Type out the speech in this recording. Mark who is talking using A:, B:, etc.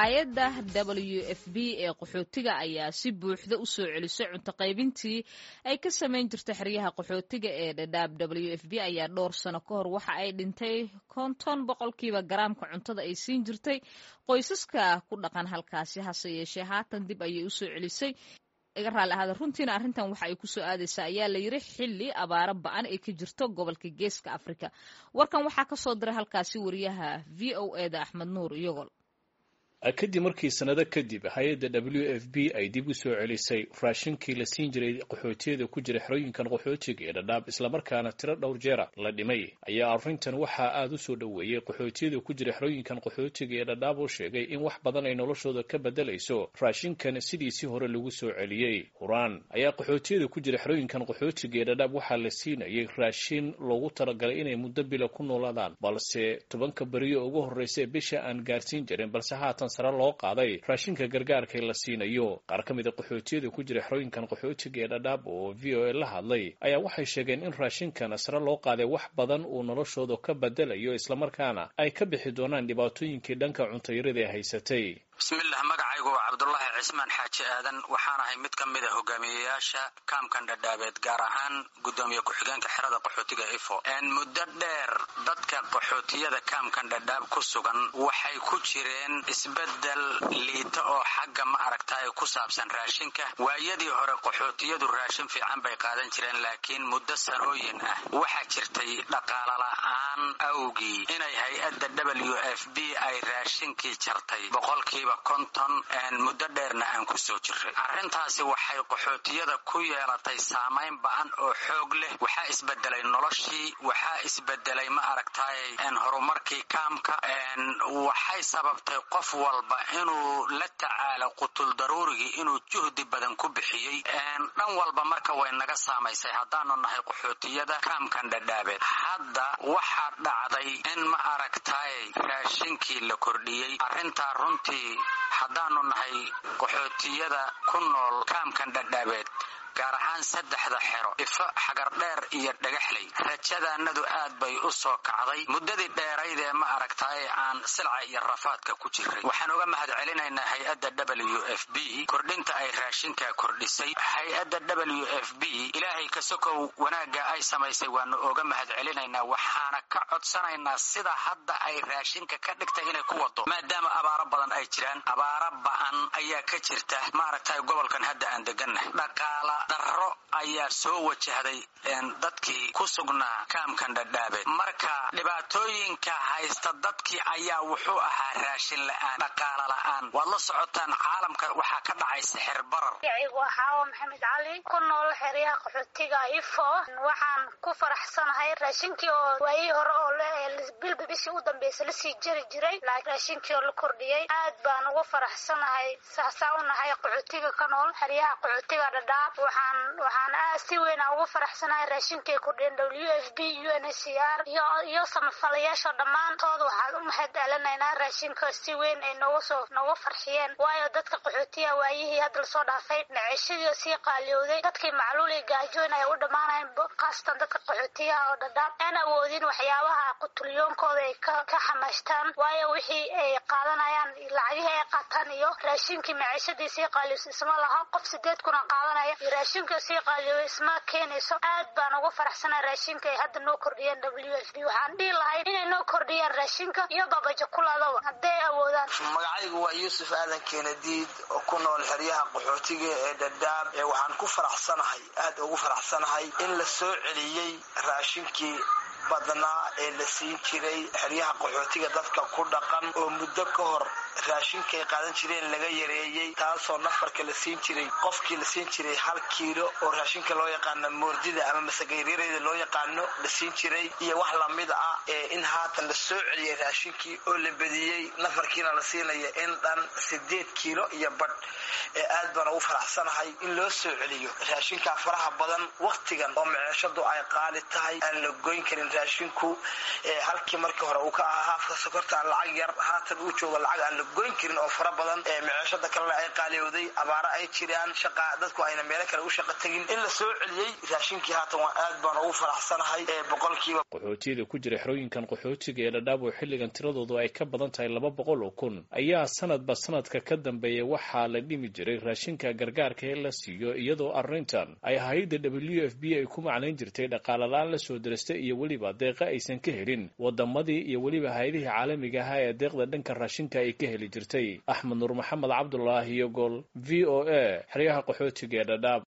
A: hay-adda w f b ee qaxootiga ayaa si buuxda u soo celisay cunto qaybintii ay ka samayn jirta xeryaha qaxootiga ee dhadhaab w f b ayaa dhowr sano ka hor waxa ay dhintay konton boqolkiiba garaamka cuntada ay siin jirtay qoysaska ku dhaqan halkaasi hase yeeshee haatan dib ayay usoo celisay iga raalli ahaada runtiina arrintan waxa ay kusoo aadaysaa ayaa la yiri xilli abaaro ba-an ay ka jirto gobolka geeska afrika warkan waxaa ka soo diray halkaasi wariyaha v o e da axmed nuur iyogol
B: kadib markii sanado kadib hay-adda w f b ay dib u soo celisay raashinkii la siin jiray qaxootiyada ku jira xerooyinkan qaxootiga ee dhadhaab islamarkaana tiro dhowr jeera la dhimay ayaa arrintan waxaa aada u soo dhoweeyey qaxootiyada ku jira xerooyinkan qaxootiga ee dhadhaab oo sheegay in wax badan ay noloshooda ka bedelayso raashinkan sidiisii hore lagu soo celiyey huraan ayaa qaxootiyada ku jira xerooyinkan qaxootiga ee dhadhaab waxaa la siinayay raashin loogu talagalay inay muddo bila ku noolaadaan balse tobanka beriyo ugu horreysa bisha aan gaarsiin jirin balse haatan sare loo qaaday raashinka gargaarka la siinayo qaar ka mida qaxootiyada ku jira xerooyinkan qaxootiga ee dhadhaab oo v o a la hadlay ayaa waxay sheegeen in raashinkan sare loo qaaday wax badan uu noloshooda ka bedelayo islamarkaana ay ka bixi doonaan dhibaatooyinkii dhanka cuntayarada ee haysatay
C: bismillah magacaygu waa cabdulaahi cismaan xaaji aadan waxaan ahay mid ka mid a hogaamiyeyaasha kaamkan dhadhaabeed gaar ahaan guddoomiye ku-xigeenka xerada qaxootiga ifo muddo dheer dadka qaxootiyada kaamkan dhadhaab ku sugan waxay ku jireen isbedel liita oo xagga ma aragtaay ku saabsan raashinka waayadii hore qaxootiyadu raashin fiican bay qaadan jireen laakiin muddo sanooyin ah waxaa jirtay dhaqaala la-aan awgii inay hay-adda w f b ay raashinkii jartay boqolkiiba konton muddo dheerna aan ku soo jiray arrintaasi waxay qaxootiyada ku yeelatay saamayn ba-an oo xoog leh waxaa isbedelay noloshii waxaa isbedelay ma aragtaay horumarkii kaamka waxay sababtay qof walba inuu la tacaalo qutul daruurigii inuu juhdi badan ku bixiyey dhan walba marka way naga saamaysay haddaanu nahay qaxootiyada kaamkan dhadhaabeed hadda waxaa dhacday in ma aragtaay raashinkii la kordhiyey arrintaa runtii haddaanu nahay qaxootiyada ku nool kaamkan dhadhaabeed gaar ahaan saddexda xero ifo xagardheer iyo dhagaxley rajadaanadu aad bay u soo kacday muddadii dheerayd ee ma aragtaay aan silca iyo rafaadka ku jiray waxaan uga mahad celinaynaa hay-adda w f b kordhinta ay raashinka kordhisay hay-adda w f b ilaahay ka sokow wanaagga ay samaysay waanu oga mahad celinaynaa waxaana ka codsanaynaa sida hadda ay raashinka ka dhigtay inay ku wado maadaama abaaro badan ay jiraan abaaro ba-an ayaa ka jirta ma aragtaay gobolkan hadda aan degannahay dhaqaala darro ayaa soo wajahday dadkii ku sugnaa kaamkan dhadhaabeed marka dhibaatooyinka haysta dadkii ayaa wuxuu ahaa raashin la-aan dhaqaala la-aan waad la socotaan caalamka waxaa ka dhacay sixir barar
D: magaciigu xaawo maxamed cali ku nool xeryaha qaxootiga ifo waxaan ku faraxsanahay raashinkii oo waayihii hore oo bilba bishii u dambeysa lasii jari jiray laakiin raashinkii oo la kordhiyey aad baan ugu faraxsanahay saasaa u nahay qaxootiga ka nool xeryaha qaxootiga dhadhaab waxaan waxaan aad si weyn ugu faraxsanahay raashinkay kordhiyeen w f b u n h c r iyo iyo samafalayaasha dhammaantood waxaan u mahad celinaynaa raashinka si weyn ay noogu soo noogu farxiyeen waayo dadka qaxootiya waayihii hadda lasoo dhaafay naceshadii sii qaaliyowday dadkii macluul iyo gaajoon ay u dhammaanayn khaasatan dadka qaxootiyaha oo dhadhaab aan awoodin waxyaabaha qutulyoonkooda ay ka ka xamaashtaan waayo wixii ay qaadanayaan lacagihii ay qaataan iyo raashinkii maceshadii sii qaaliyowsa isma laha qof sideed kuna qaadanaya iyo raashinka sii qaaliyow isma keenayso aad baan ugu faraxsanaa raashinka ay hadda noo kordhiyeen w f b waxaan dhihi lahay inay noo kordhiyaan raashinka iyo babajakuladaba hadday awoodaan
E: magacaygu waa yuusuf aadan keenadiid oo ku nool xeryaha qaxootiga ee dhadhaab ee waxaan ku faraxsanahay aad ugu faraxsanahay in la soo celiyey raashinkii badnaa ee la siin jiray xeryaha qaxootiga dadka ku dhaqan oo muddo ka hor raashinkay qaadan jireen laga yareeyey taasoo nafarka la siin jiray qofkii la siin jiray hal kiilo oo raashinka loo yaqaano moordida ama masagayryareyda loo yaqaano la siin jiray iyo wax lamid ah ee in haatan la soo celiyay raashinkii oo la bediyey nafarkiina la siinaya in dhan sideed kiilo iyo badh ee aad baan ugu faraxsanahay in loo soo celiyo raashinkaa faraha badan wakhtigan oo maceeshadu ay qaali tahay aan la goyn karin raashinku ee halkii markii hore uu ka ahaa haafka sokorta lacag yar haatan uu joogo lacag aan la goyn karin oo fara badan meceeshada kalena ay qaaliyowday abaaro ay jiraan shaqa dadku ayna meelo kale u shaqa tegin in la soo celiyey raashinkii haatan waa aad baan ugu faraxsanahay boqolkiiba
B: qaxootiyada ku jira xerooyinkan qaxootiga ee dhadhaab oo xilligan tiradoodu ay ka badan tahay laba boqol oo kun ayaa sanadba sanadka ka dambeeya waxaa la dhimi jiray raashinka gargaarka ee la siiyo iyadoo arrintan ay hay-adda w f b ay ku macnayn jirtay dhaqaalalaan la soo dirastay iyo weliba deeqa aysan ka helin wadamadii iyo weliba hay-adihii caalamiga ahaa ee deeqda dhanka raashinka ay ka heli jirtay axmed nuur maxamed cabdulaahi iyo gol v o a xeryaha qaxootiga ee dhadhaab